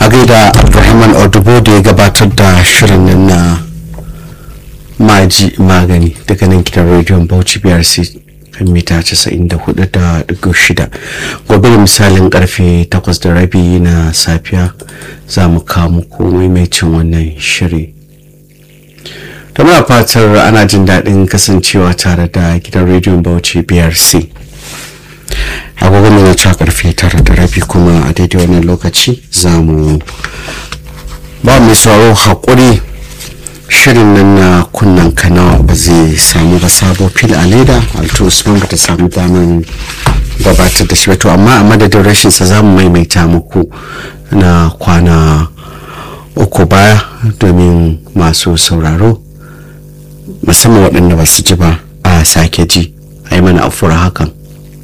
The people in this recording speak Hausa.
gaida abdulrahman odubo da ya gabatar da shirin nan na maji magani daga nan gidan rediyon bauchi brc kan mita 94.6 gobe da misalin karfe 8 da rabi na safiya za mu kawo muku maimacin wannan shiri da muna fatar ana jin daɗin kasancewa tare da gidan rediyon bauchi brc agogon na cewa karfe tara da rabi kuma a daidai wannan lokaci za mu ba mai sauraro haƙuri shirin nan na kunnan kanawa ba zai samu ba sabo fil a leda alto usman ba ta samu daman gabatar da shi wato amma a madadin rashinsa za mu maimaita muku na kwana uku baya domin masu sauraro musamman waɗanda ba su ji ba a sake ji a yi mana afuwar hakan